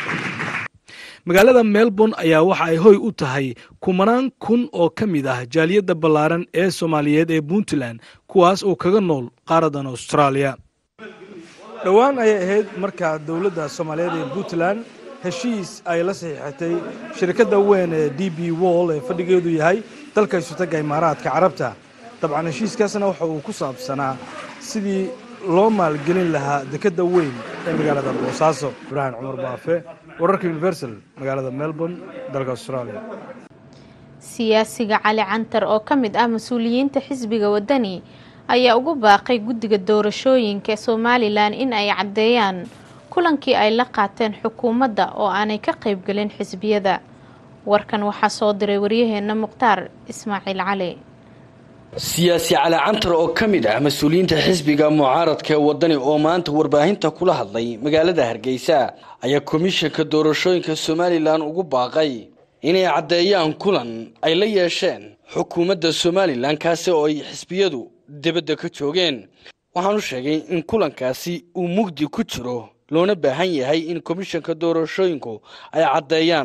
magaalada melbourne ayaa waxa ay hoy u tahay kumanaan kun oo ka mid ah jaaliyadda ballaaran ee soomaaliyeed ee puntland kuwaas oo kaga nool qaaradan austraaliya dhowaan ayay ahayd markaa dowladda soomaaliyeed ee puntland heshiis ay la saxiixatay shirkadda weyn ee d b wall ee fadhigeedu yahay dalka isutaga imaaraadka carabta dabcan heshiiskaasna waxa uu ku saabsanaa sidii loo maalgelin lahaa dekedda weyn ee magaalada boosaaso ibraahim cumar baafe wararka universal magaalada melbourne dalka australia siyaasiga cali cantar oo ka mid ah mas-uuliyiinta xisbiga wadani ayaa ugu baaqay guddiga doorashooyinka somalilan in ay caddeeyaan kulankii ay la qaateen xukuumadda oo aanay ka qaybgelin xisbiyada warkan waxaa soo diray waryaheena mukhtaar ismaaciil cali siyaasi cali cantar oo ka mid ah mas-uuliyiinta xisbiga mucaaradka ee wadani oo maanta warbaahinta kula hadlay magaalada hargeysa ayaa komishanka doorashooyinka somalilan ugu baaqay inay caddeeyaan kulan ay la yeesheen xukuumadda somalilan kaasi oo ay xisbiyadu dibadda ka joogeen waxaanu sheegay in kulankaasi uu mugdi ku jiro loona baahan yahay in komishanka doorashooyinku ay caddeeyaan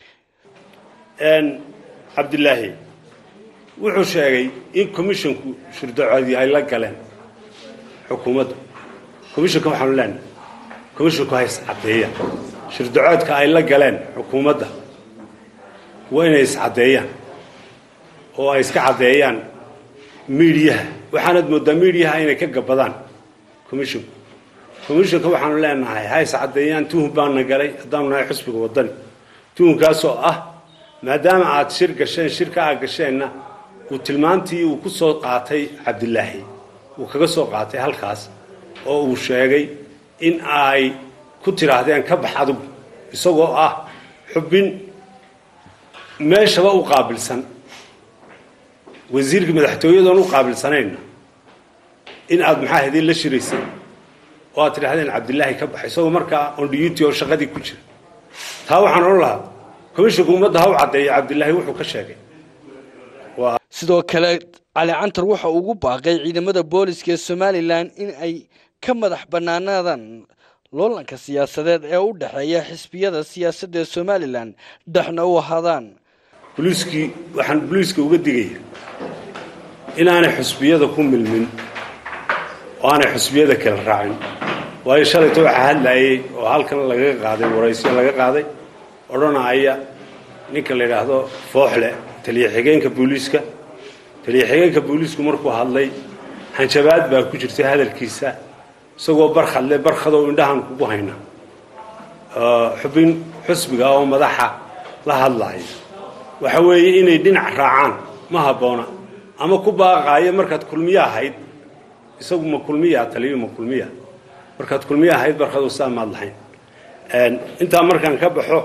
cabdilaahi wuxuu sheegay in commishanku shurdacoodii ay la galeen xukuumadda commishanka waxaanu leenahay commishanku ha is caddeeyaan shurdacoodka ay la galeen xukuumadda waa inay is caddeeyaan oo ay iska caddeeyaan miidiyaha waxaanad mooddaa miidiyaha inay ka gabadaan commishanku commissionka waxaanu leenahay hays caddeeyaan tuhun baana galay haddaanu nahay xusbiga waddani tuhunkaasoo ah maadaama aad shir gasheen shirka aad gasheenna uu tilmaantii uu ku soo qaatay cabdilaahi uu kaga soo qaatay halkaas oo uu sheegay in ay ku tidhaahdeen ka bax adigu isagoo ah xubin meeshaba u qaabilsan wasiirka madaxtooyadoon u qaabilsanayna in aad maxaa hadii la shiraysay oo aad tidhahdeen cabdilaahi ka baxa isagoo markaa on duty oo shaqadii ku jira taa waxaan odhan lahaa commissionka ummadda ha u caddeeya cabdilaahi wuxuu ka sheegay sidoo kale cali cantar waxa ugu baaqay ciidamada booliska ee somalilan in ay ka madax bannaanaadaan loolanka siyaasadeed ee u dhexeeya xisbiyada siyaasadda ee somalilan dhexna u ahaadaan boliiskii waxaan boliiska uga digaya inaanay xusbiyada ku milmin oo aanay xusbiyada kala raacin waayo shalayta waxaa hadlayay oo halkan lagaga qaaday waraysyo laga qaaday odhanaya ninka la yidhaahdo fooxle taliya xigeenka booliiska taliya xigeenka booliisku markuu hadlay hanjabaad baa ku jirtay hadalkiisa isagoo barkhadle barkhadow indhahan kugu hayna xubin xusbiga oo madaxa la hadlaaya waxa weeye inay dhinac raacaan ma habboona ama ku baaqaayo markaad kulmiye ahayd isagu ma kulmiya taliyu ma kulmiya markaad kulmiye ahayd barkhadow saa maad lahayn intaa markaan ka baxo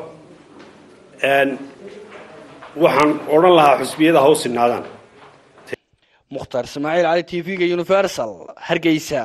waxaan odhan lahaa xusbiyada ha u sinaadaan mukhtaar ismaaciil cali t v-ga universal hargeysa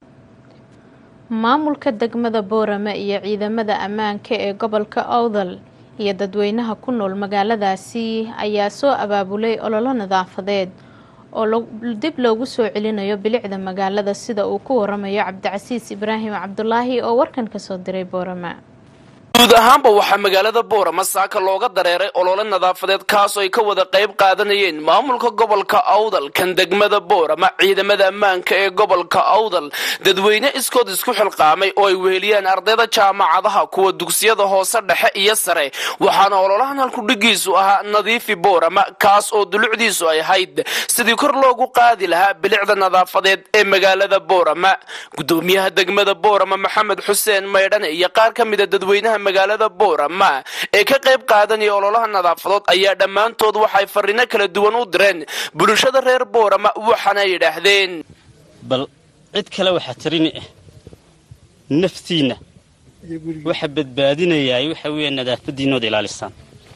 maamulka degmada boorame iyo ciidamada ammaanka ee gobolka owdal iyo dadweynaha ku nool magaaladaasi ayaa soo abaabulay ololo nadaafadeed oo dib loogu soo celinayo bilicda magaalada sida uu ku waramayo cabdicasiis ibraahim cabdulaahi oo warkan kasoo diray boorame guud ahaanba waxaa magaalada boorama saaka looga dareeray olole nadaafadeed kaasoo ay ka wada qayb qaadanayeen maamulka gobolka awdal kan degmada boorama ciidamada ammaanka ee gobolka awdal dadweyne iskood isku xilqaamay oo ay weheliyeen ardayda jaamacadaha kuwa dugsiyada hoose dhexe iyo sare waxaana ololahan halkudhigiisu ahaa nadiifi boorama kaas oo dulucdiisu ay ahayd sidii kor loogu qaadi lahaa bilicda nadaafadeed ee magaalada boorama gudoomiyaha degmada boorama maxamed xuseen maydhane iyo qaar ka mida dadweynaha magaalada boorama ee ka qayb qaadanaya ololaha nadaafadood ayaa dhammaantood waxay fariino kala duwan u direen bulshada reer boorama waxaana yidhaahdeen bal cid kale waxaa tarini ah naftiinna waxa badbaadinayaa waxa weeye nadaafadiinooda ilaalisaan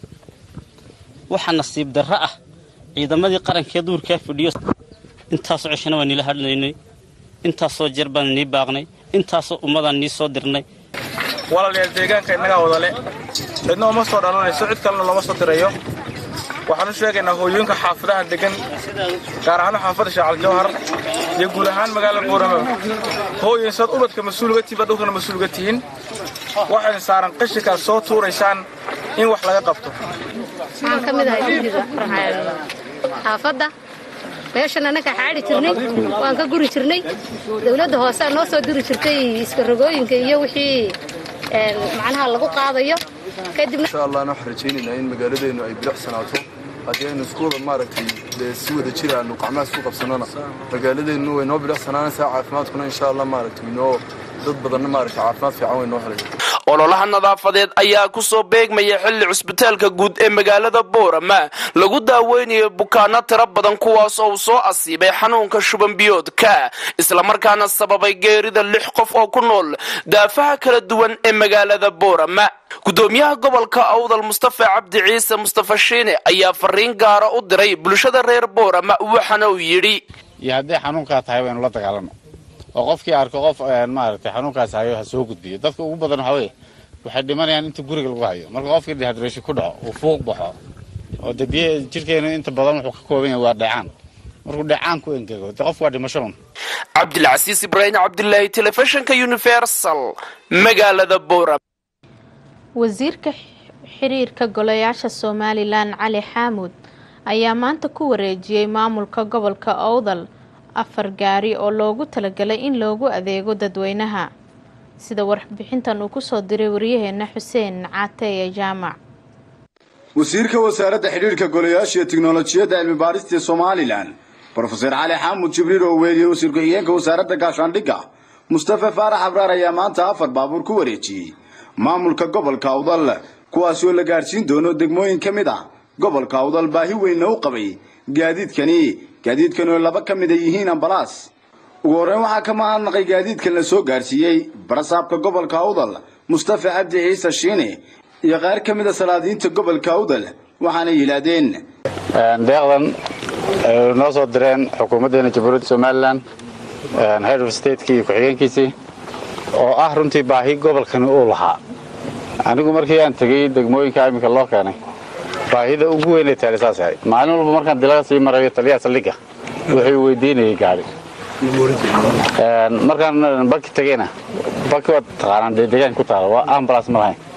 waxa nasiib darro ah ciidamadii qarankee duurkaa fadhiyo intaasoo ceshana waa niila hadhnaynay intaasoo jeer baan nii baaqnay intaasoo ummadaan nii soo dirnay walaalayaal deegaanka innagaa wadale cidna uma soo dhalanayso cid kalena looma soo dirayo waxaan u sheegaynaa hooyooyinka xaafadaha degan gaar ahaan xaafadda shaacal jawhar iyo guud ahaan magaalada buurama hooyin saad ubadka mas-uulga tihiin baad dhulkana mas-uulga tihiin waxaydin saaran qashinkaad soo tuuraysaan in wax laga qabto waxaan ka mid ahay guriga xaafadda meeshan annaka xaadhi jirnay waan ka guri jirnay dowladda hoosaa noo soo diri jirtay iskarogooyinka iyo wixii macnaha lagu qaadayo insha allahna waxaan rajaynaynaa in magaaladeennu ay bilicsanaato haddii aynu isku wada maaragtay dee si wada jir aanu gacmaha isku qabsanona magaaladeennu way noo bilicsanaanaysaa caafimaadkuna insha allah maaragtay noo dad badanna maaragtay caafimaad fiican way noo helaya ololaha nadaafadeed ayaa ku soo beegmaya xilli cusbitaalka guud ee magaalada boorama lagu daaweynayo bukaano tiro badan kuwaas oo uu soo asiibay xanuunka shubanbiyoodka islamarkaana sababay geerida lix qof oo ku nool daafaha kala duwan ee magaalada boorama gudoomiyaha gobolka awdal mustafa cabdi ciise mustafa shiine ayaa fariin gaara u diray bulshada reer boorama waxaana uu yidhi iyo hadday xanuunkaa tahay waynu la dagaalano oo qofkii arko qof maaragtay xanuunkaas hayo ha soo gudbiyo dadka ugu badan waxaa weeye waxay dhimanayaan inta guriga lagu hayo marka qofkii dehydration ku dhaco uu fuuq baxo oo de biyo jirkeenu inta badan wuxuu ka kooban yahay waa dheecaan markuu dheecaan ku engego de qof waa dhimasho un cabdilcasiis ibraahim cabdilaahi telefishinka universal magaalada boorama wasiirka xiriirka golayaasha somalilan cali xaamuud ayaa maanta ku wareejiyey maamulka gobolka owdal afar gaari oo loogu talagalay in loogu adeego dadweynaha sida warbixintan uu kusoo diray waryaheena xuseen caateye jaamac wasiirka wasaaradda xidhiirka golayaasha iyo tiknolojiyadda cilmibaadhista somalilan brofeser cali xaamud jibriil oo weeliyey wasiir ku-xigeenka wasaaradda gaashaandhigga mustafa faarax abraar ayaa maanta afar baabuur ku wareejiyey maamulka gobolka awdal kuwaasi oo la gaadhsiin doono degmooyin ka mid ah gobolka awdal baahi weynna u qabay gaadiidkani gaadiidkan oo laba ka mid a yihiin ambalaas ugu horreyn waxaa ka mahadnaqay gaadiidkan la soo gaadhsiiyey barasaabka gobolka awdal mustafa cabdi ciise shiine iyo qaar ka mid a salaadiinta gobolka awdal waxaana yidhaahdeen deeqdan ay noo soo direen xukuumaddeena jamhuuriyadda somalilan head of stateki iyo ku-xigeenkiisii oo ah runtii baahi gobolkani uu lahaa anigu markii aan tegey degmooyinka iminka loo keenay baahida ugu weynay taale saas ahayd maalin walba markaan dilaga sii marayo taliyaha saldhigga wuxuu weydiinayay gaari markaan baki tegeyna baki waad taqaanaan dee deegaan ku taala waa ambulance ma lahayn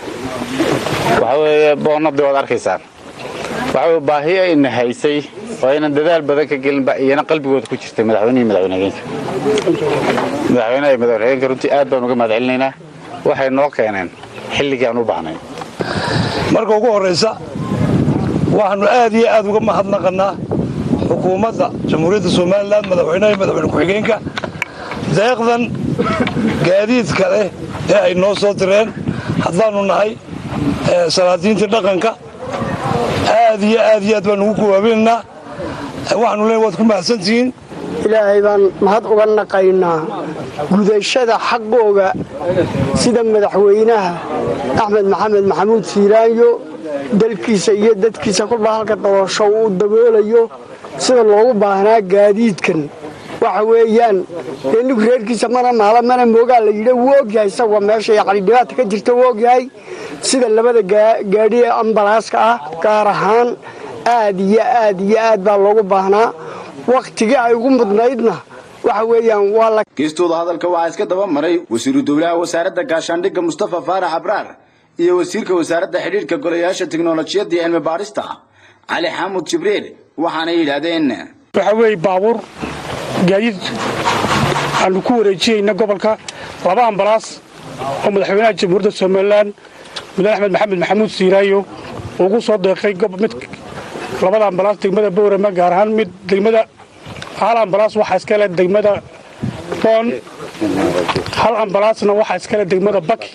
waxa weeye boonnadii waad arkaysaan waxa weye baahi ayna haysay oo aynan dadaal badan ka gelinba iyana qalbigooda ku jirtay madaxweynihii madaxweyne hageenka madaxweynaha iyo madaxweyne hageenka runtii aad baan uga mahad celinaynaa waxay noo keeneen xilligii aan u baahnay marka ugu horraysa waxaannu aad iyo aad uga mahadnaqannaa xukuumadda jamhuuriyadda somalilan madaxweynaha iyo madaxweyne ku-xigeenka deeqdan gaadiidka leh ee ay noo soo direen haddaannu nahay salaadiintii dhaqanka aad iyo aad iyo aad baan ugu kuwaabinaynaa waxaanu leeyahay waad ku mahadsantihiin ilaahay baan mahad uga naqaynaa gudashada xaqooga sida madaxweynaha axmed maxamed maxamuud siiraanyo dalkiisa iyo dadkiisa kolba halka doorasho uu daboolayo sida loogu baahnaa gaadiidkan waxa weeyaan dee ninku reerkiisa mana maala mana moogaa la yidhi wuu ogyahay isagoo meesha yacni dhibaata ka jirta wuu ogyahay sida labada gaadhi ee ambalaaska ah gaar ahaan aad iyo aad iyo aad baa loogu baahnaa wakhtigii ay ugu mudnaydna waxa weeyaan waa la geestooda hadalka waxaa iska daba maray wasiiru dowlaha wasaaradda gaashaandhigga mustafa faarax abraar iyo wasiirka wasaaradda xidhiidhka golayaasha tiknolojiyadda iyo cilmi baadhista cali xaamud jibriil waxaana yidhaahdeen waxaa weeye baabuur gaadiid aanu ku wareejinayna gobolka laba ambalaas oo madaxweynaha jamhuuriyadda somalilan mudane axmed maxamed maxamuud siiraayo ugu soo deeqay mid labada ambalaas degmada bowrama gaar ahaan mid degmada hal ambalaas waxaa iskale degmada boon hal ambalaasna waxaa iskale degmada baki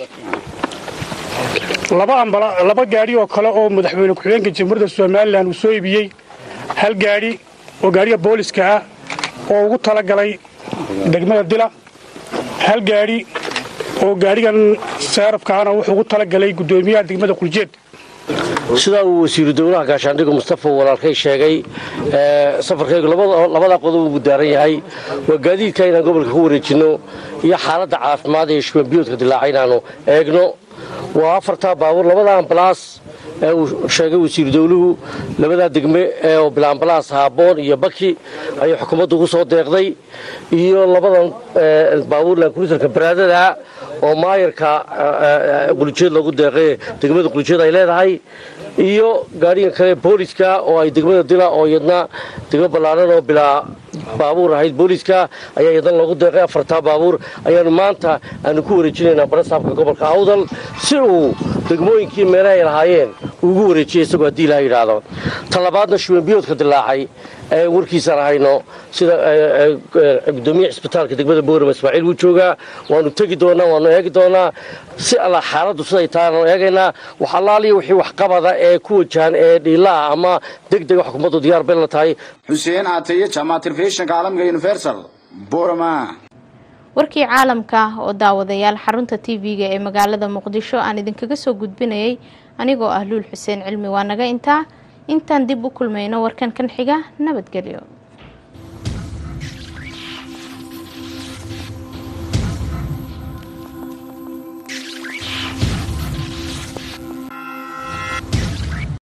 laba gaadhi oo kale oo madaxweyne ku-xigeenka jamhuuriyadda somalilan uu soo iibiyey hal gaadhi oo gaadhiga booliska ah oo ugu talagalay degmada dila hal gaadhi oo gaadhigan seerafkaana wuxuu ugu talagalay guddoomiyaha degmada quljeed sidaa uu wasiiru dowlaha gaashaandhigga mustafa walaalkay sheegay safarkaygu labada qodob uu daaran yahay waa gaadiidka inaan gobolka ku wareejinno iyo xaaladda caafimaad ee shubanbiyoodka dilaaca inaanu eegno waa afartaa baabuur labada ambalaas ee uu sheegay wasiiru dowluhu labadaa degme ee bila ambalaas haaboon iyo baki ayay xukuumaddu ugu soo deeqday iyo labadan baabuur laankulitarka baraadada oo maayarka quljeed loogu deeqay degmada quljeed ay leedahay iyo gaadhigan kale booliska oo ay degmada dila oo iyadna degmo ballaaran oo bilaa baabuur ahayd booliska ayaa iyadna loogu deeqay afartaa baabuur ayaanu maanta aanu ku wareejinaynaa barasaabka gobolka awdal si uu degmooyinkii meelaha ay lahaayeen ugu wareejiyay isagoo haddii ilaha yidhaahdo talabaadna shubanbiyoodka dilaacay ee warkiisaan hayno sida gudoomiya cisbitaalka degmada boorama ismaaciil wuu joogaa waanu tegi doonaa waanu eegi doonaa si alla xaaladdu siday tahay aanu eegaynaa wax allaaliya wixii waxqabada ee ku wajahan ee dhiilaha ama deg dega xukuumaddu diyaar bay la tahay xuseen caataye jaamac telefishinka caalamiga universal boorama warkii caalamka oo daawadayaal xarunta tv-ga ee magaalada muqdisho aan idinkaga soo gudbinayay anigoo ah luul xuseen cilmi waa naga intaa intaan dib u kulmayno warkan kan xiga nabadgelyo